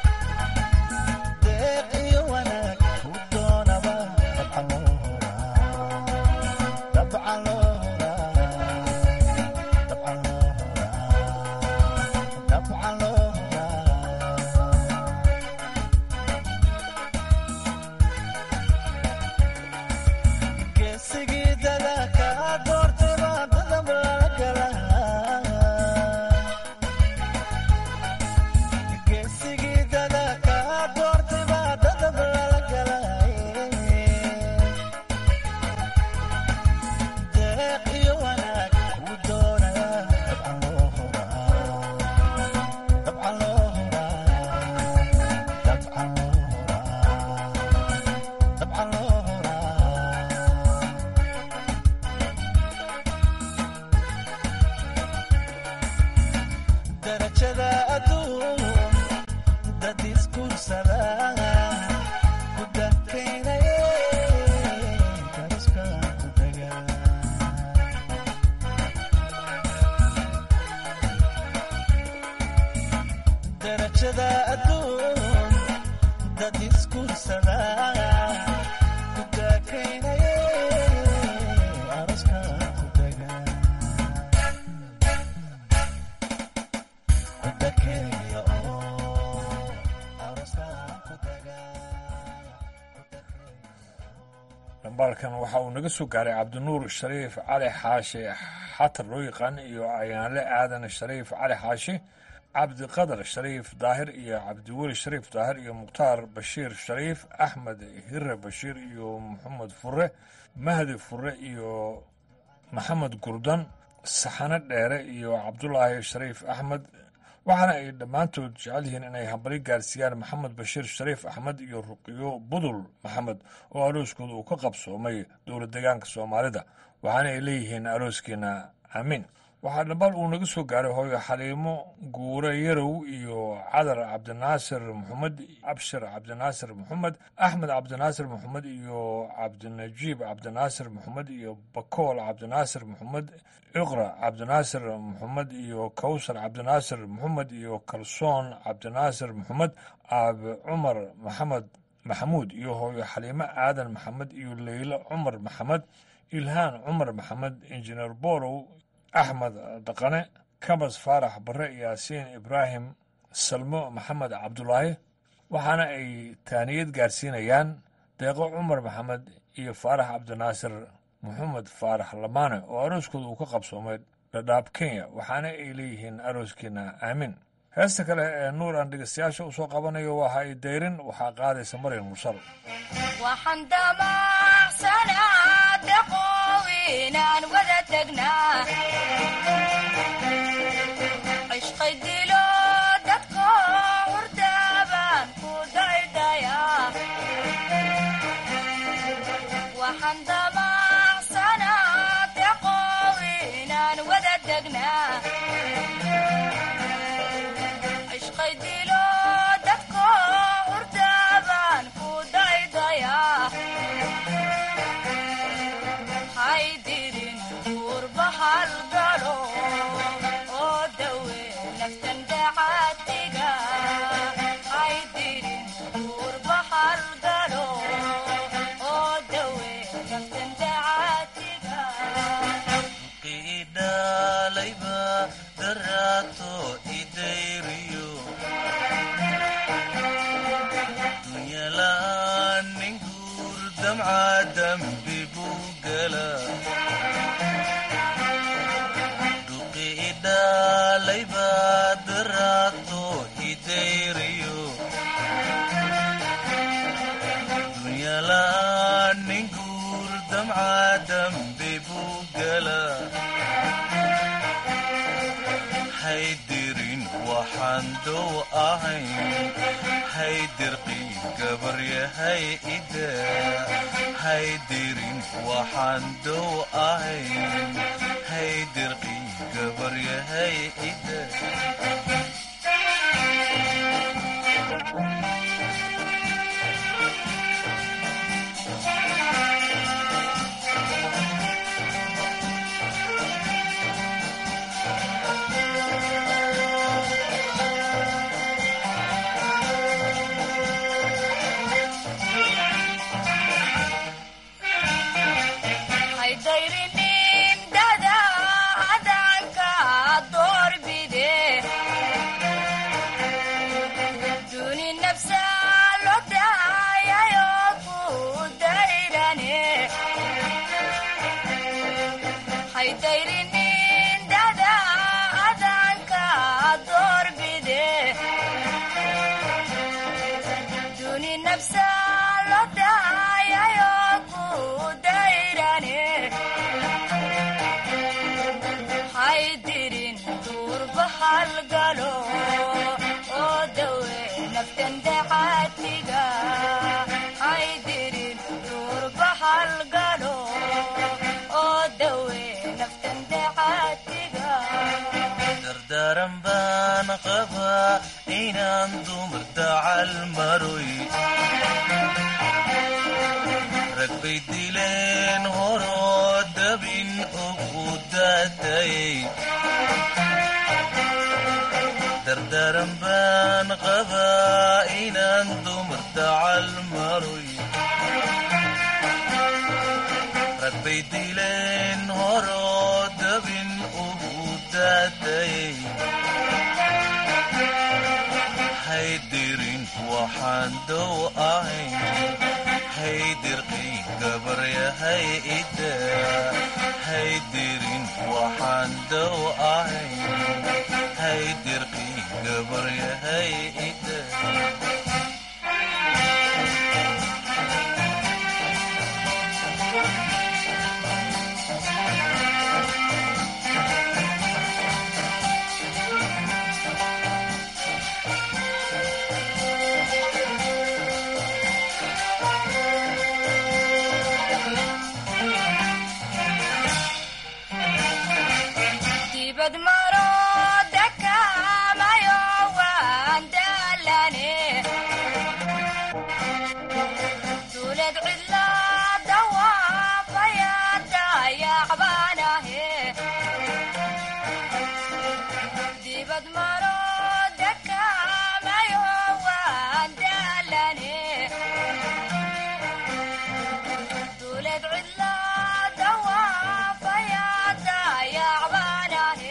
deeq iyo wanaag u doonaba dhambaalkan waxa uu naga soo gaaray cabdinuur shariif cali xaashi xatar loo yaqaan iyo ayaanle aadan shariif cali xaashi cabdiqadar shariif daahir iyo cabdiweli shariif daahir iyo mukhtaar bashiir shariif axmed hire bashiir iyo maxamed fure mahdi fure iyo maxamed gurdan saxane dheere iyo cabdulaahi shariif axmed waxaana ay dhammaantood jecel yihiin inay hambali gaarsiiyaan maxamed bashiir shariif axmed iyo ruqiyo budul maxamed oo arooskooda uu ka qabsoomay dowlad deegaanka soomaalida waxaana ay leeyihiin arooskiina aamiin waxaa dhambaal uu naga soo gaaray hooyo xaliimo guure yarow iyo cadar cabdinaasir maxamed abshir cabdinaasir maxamed axmed cabdinaasir maxamed iyo cabdinajiib cabdinaasir maxamed iyo bakool cabdinaasir maxamed iqra cabdinaasir maxamed iyo kawsar cabdinaasir maxamed iyo kalsoon cabdinaasir maxamed aabe cumar maxamed maxamuud iyo hooyo xaliimo aadan maxamed iyo leylo cumar maxamed ilhaan cumar maxamed injineer borow axmed dhaqane kabas faarax bare yaasiin ibraahim salmo maxamed cabdulaahi waxaana ay taaniyad gaarsiinayaan deeqo cumar maxamed iyo faarax cabdinaasir maxamed faarax lamaane oo arooskooda uu ka qabsoomay dhadhaab kenya waxaana ay leeyihiin arooskiina aamin heesta kale ee nuur aan dhegeystayaasha u soo qabanayo waa ha i dayrin waxaa qaadaysa maryan mursal cishqay dilo dadko hurdaaban ku daydaya waxaan damacsanaa deqow inaan wada degnaa cishqay dilo dadko hurdaaban ku daydaya haydirin guurbahal galo oo dawe naftan dacaatiga haydirin guurbahal galo oo dawe naftan dacaatiga qiidhalayba daraato idayriyo dunyala'aan nin guur damca dambi buu gala dhuqiidhalayba daraato idayriyo dunyala'aan nin guur damca dambi buu gala haydirin waxaan dow ahayn haydirqii gabaryahay ida haydirin waxaan dow ahayn haydirqii gabaryahay ida haydayrinin dada adanka doorbide duni nafsa lo daayayo ku dayrane haydayrinin dada adanka doorbide duni nafsa lo daayayo ku dayrane haydirin duurbahal galo oo dawe naftan dacaatiga haydirin duurbahal galo oo dawe naftan dacaatiga dardaaran baan qabaa inaan dumar dacal maroy rag bay dileen horoo dabin ugu daatayay dardaaran baan qabaa inaan dumar dacal maroy rag bay dileen horoo dabin ugu daatayay haydirin waxaan dow ahayn haydirqii gabarya hay ida haydirin waxaan dow ahay haydirqii gabaryahay ida dibad maro dakamayo waan daalane duulad cidla dawaafaya dayacbaanahe dibad maro dakamayo waan daalane duulad cidla dawaafaya dayacbaanahe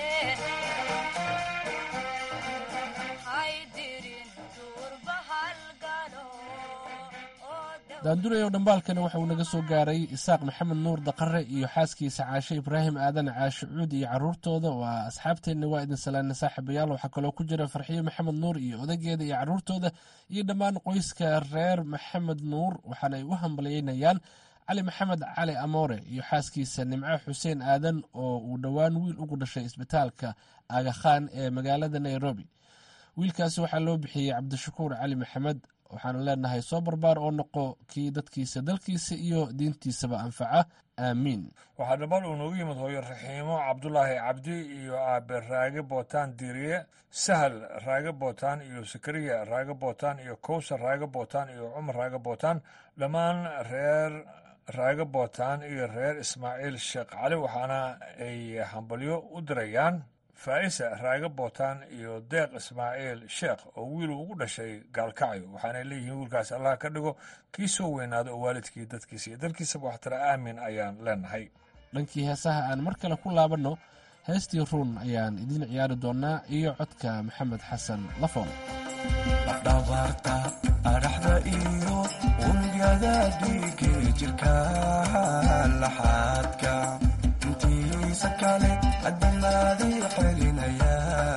haydirin duurbahal galo daandurayow dhambaalkani waxa uu naga soo gaaray isaaq maxamed nuur daqare iyo xaaskiisa caashe ibraahim aadan caashe cuud iyo caruurtooda waa asxaabteenna waa idin salaana saaxiibayaal waxaa kaloo ku jira farxiyo maxamed nuur iyo odageeda iyo caruurtooda iyo dhammaan qoyska reer maxamed nuur waxaana ay u hambalyeynayaan cali maxamed cali amoore iyo xaaskiisa nimco xuseen aadan oo uu dhowaan wiil ugu dhashay isbitaalka agakhaan ee magaalada nairobi wiilkaasi waxaa loo bixiyey cabdishakuur cali maxamed waxaana leenahay soo barbaar oo noqo kii dadkiisa dalkiisa iyo diintiisaba anfaca aamiin waxaa dhammaan uu noogu yimid hooyo raxiimo cabdulaahi cabdi iyo aabe raage bootaan diiriye sahal raage bootaan iyo sakariya raage bootaan iyo kowsar raage bootaan iyo cumar raage bootaan dhammaan reer raage bootaan iyo reer ismaaciil sheekh cali waxaana ay hambalyo u dirayaan faa'isa raage bootaan iyo deeq ismaaciil sheekh oo wiil ugu dhashay gaalkacyo waxaanay leeyihiin wiilkaas allah ka dhigo kii soo weynaado oo waalidkii dadkiisa iyo dalkiisaba waxtara aamin ayaan leenahay dhankii heesaha aan mar kale ku laabanno heestii ruun ayaan idiin ciyaari doonaa iyo codka maxamed xasan lafoon dhabarta adhaxda iyo unugyada dhiige jirka laxaadka intiisa kale adamaadii celinaya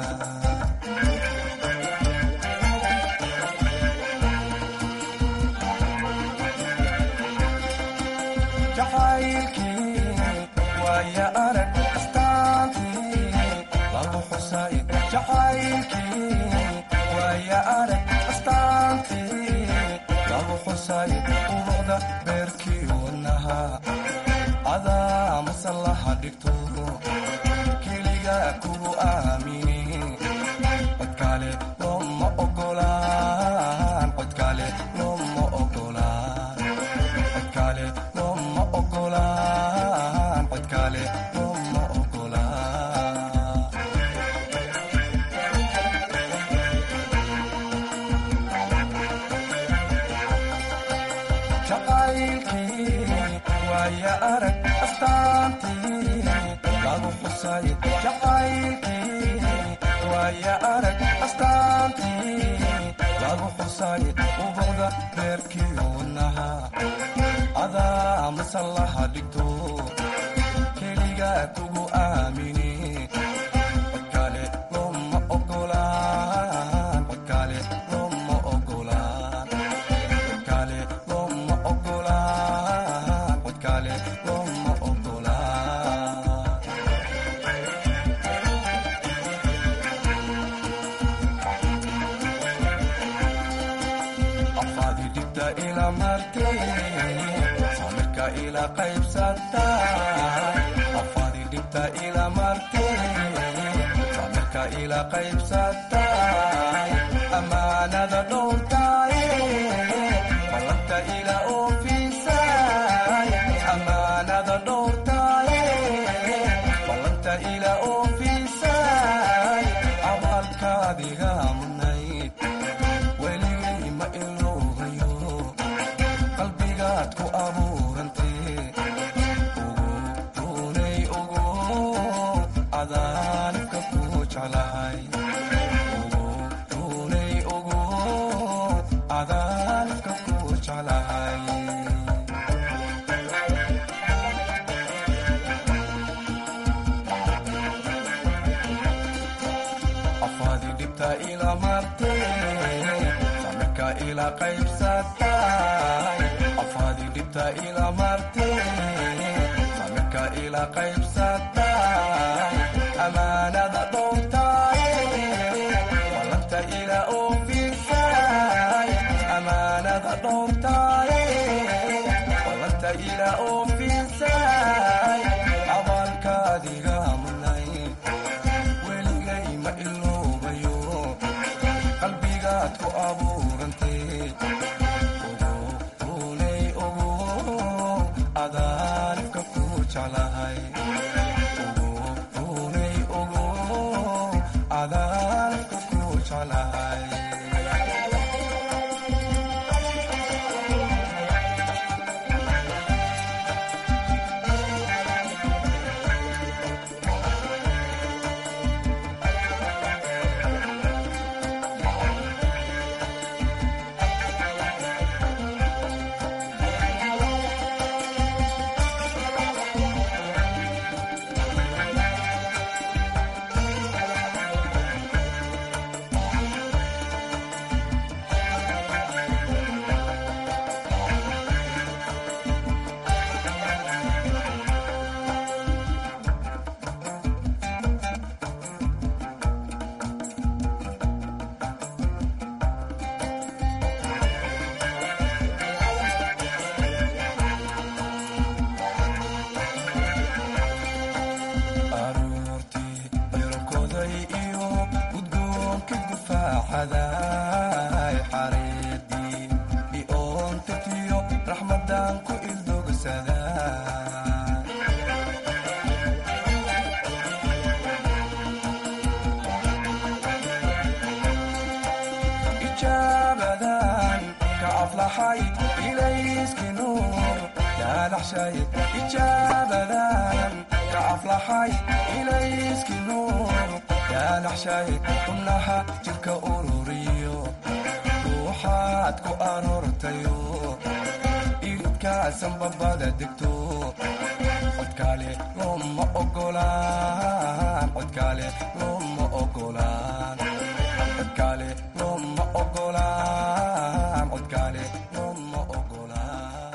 jacaylkii waaya arag astaantii lagu xusay jacaylkii waaya arag astaantii lagu xusay urucda beerkii wadnaha adaa masallaha dhigto keliga kugu aamini codkale looma ogolaan codkale looma ogolaan codkale looma ogolaan codkale looma ogolaan jacaylkii waaya arag astaantii lagu xusay jacaylkii waaya arag astaantii lagu xusay ubucda beerkii wadnaha adaa masallaha dhigto keliga kugu aamini codkale looma ogolaan codkale looma ogolaan codkale looma ogolaan codkale looma ogolaan afaadi dhibta ila martay samirka ila qaybsata afaadi dhibta ila martay samirka ila qaybsata amaanada dhowrtay ballanta ila oofisay amaanada dhowrtay ballanta ila oofisay abaalkaadiga mudnayd weligay ma iloogayo qalbigaad ku abuurantee ugu runay ugu adaanibka ku jeclahay ugu runay ugu adaanibka ku jeclahay martay samirka ila qaybsatay afaadi dhibta ila martay samirka ila qaybsatay amaanada dhowrtay walanta ila oofisay amaanada dhowrtay walanta ila oofisay abaalkaadiga munay weligay ma iloobayo qalbigaad ku abuurantay ogooley ogo adaanibka ku jeclahay ogooley ogo adaanibka ku jeclahay aroortii cirkoday iyo gudgoonka gufaaxaday xareedii iontatiyo raxmadan ku ildogsaday ijaabadan ka aflaxay ilayski nuur yaalaxshay ijaabadan ka aflaxay ilayski nuur yaalaxshay xubnaha jidka ururiyo ruuxaad ku aroortayo iridkaasan babada degto codkaale looma ogolaan codkaale looma ogolaan codkaale looma ogolaan codkaale looma ogolaan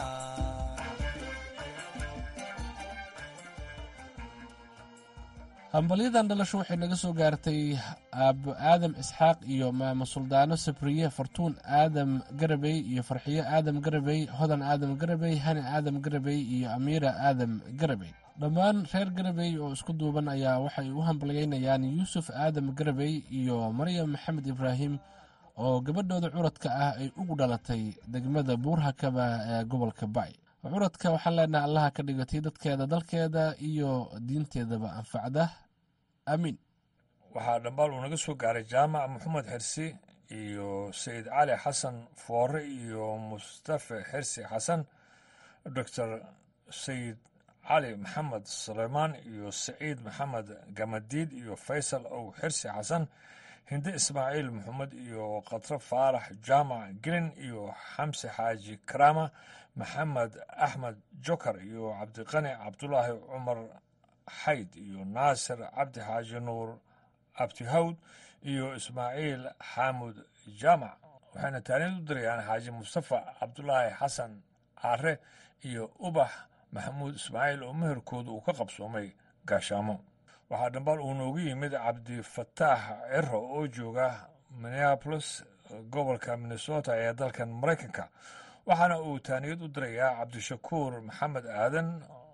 hambalyadan dhalasho waxay naga soo gaartay aabo aadam isxaaq iyo maamo suldaano sabriye fartuun aadam garabey iyo farxiyo aadam garabey hodan aadam garabey hani aadam garabey iyo amiira aadam garabey dhammaan reer garabey oo isku duuban ayaa waxay u hambalyeynayaan yuusuf aadam garabey iyo maryam maxamed ibraahim oo gabadhooda curadka ah ay ugu dhalatay degmada buurhakaba ee gobolka bay curadka waxaan leenahay allaha ka dhigatay dadkeeda dalkeeda iyo diinteedaba anfacda aamiin waxaa dhambaal uu naga soo gaaray jaamac maxamed xirsi iyo sayid cali xasan foore iyo mustafe xirsi xasan doctor sayid cali maxamed suleymaan iyo saciid maxamed gamadiid iyo faysal ow xirsi xasan hinde ismaaciil maxamed iyo khatre faarax jaamac gelin iyo xamse xaaji karaama maxamed axmed jokar iyo cabdiqani cabdulaahi cumar xayd iyo naasir cabdi xaaji nuur abtihawd iyo ismaaciil xaamud jaamac waxayna taariid u dirayaan xaaji mustafa cabdulaahi xasan caare iyo ubax maxamuud ismaaciil oo meherkooda uu ka qabsoomay gaashaamo waxaa dhambaal uu noogu yimid cabdifataax ciro oo jooga minneapolis gobolka minnesota ee dalkan maraykanka waxaana uu taaniyad u dirayaa cabdishakuur maxamed aadan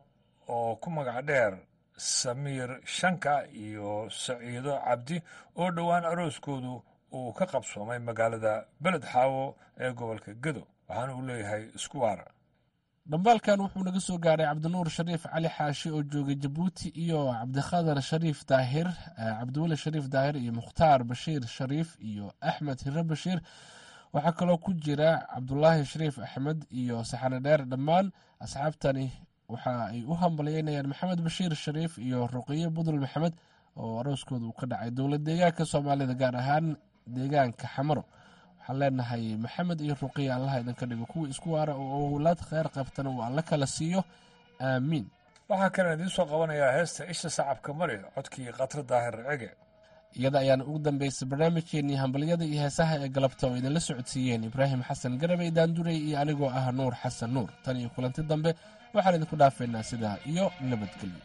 oo ku magac dheer samiir shanka iyo saciido cabdi oo dhowaan arooskoodu uu ka qabsoomay magaalada beled xaawo ee gobolka gedo waxaana uu leeyahay isku waara dhambaalkan wuxuu naga soo gaaray cabdinuur shariif cali xaashi oo joogay jabuuti iyo cabdikhadar shariif daahir cabdiweli shariif daahir iyo mukhtaar bashiir shariif iyo axmed hire bashiir waxaa kaloo ku jira cabdulaahi shariif axmed iyo saxane dheer dhammaan asxaabtani waxa ay u hambalyeynayaan maxamed bashiir shariif iyo ruqiye budul maxamed oo arooskooda uu ka dhacay dowlad deegaanka soomaalida gaar ahaan deegaanka xamaro waxaan leenahay maxamed iyo ruqiya allaha idinka dhigo kuwii isku waara oo owlaad kheyr qabtana uu alla kala siiyo aamiin waxaa kalen idiin soo qabanayaa heesta isha sacabka mari codkii khatre daahir cege iyada ayaana ugu dambeysay barnaamijkeenii hambalyada iyo heesaha ee galabta oo idinla socodsiiyeen ibraahim xasan garabey daandurey iyo anigoo ah nuur xasan nuur tan iyo kulanti dambe waxaan idinku dhaafaynaa sidaa iyo nabadgelyo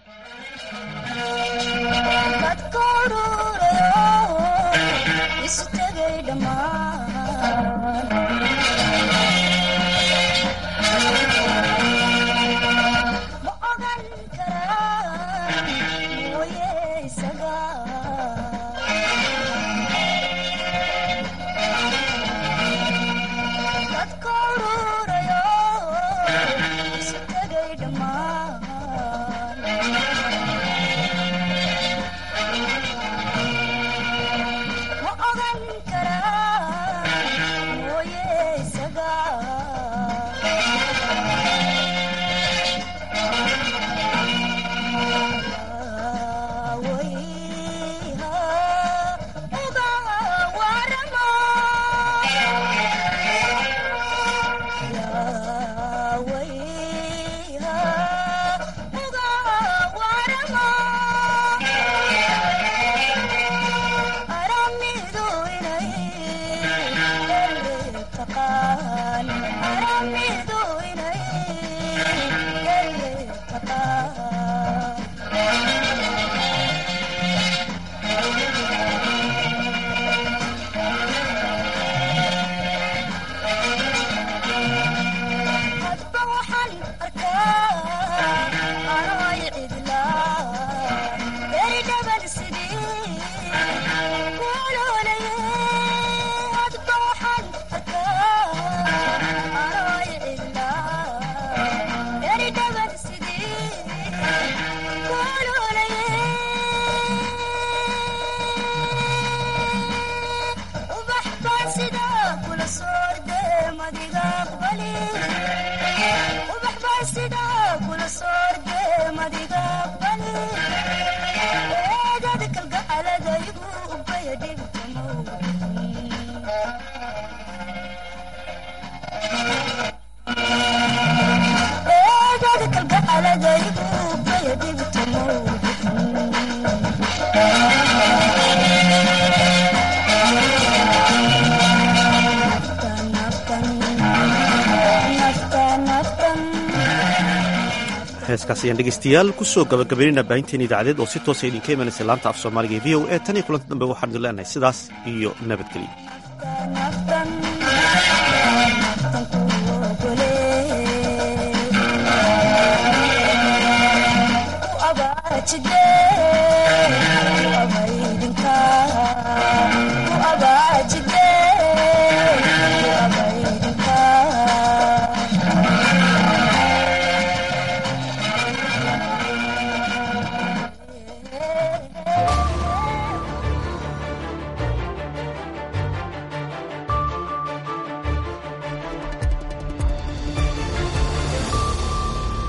heeskaas ayaan dhegeystayaal kusoo gabagabaynayna baahinteen idaacadeed oo si toosa idinka imanaysa laanta af soomaaliga ee v o e tan iyo kulanti dambe waxaan idin leenahay sidaas iyo nabadgelyo today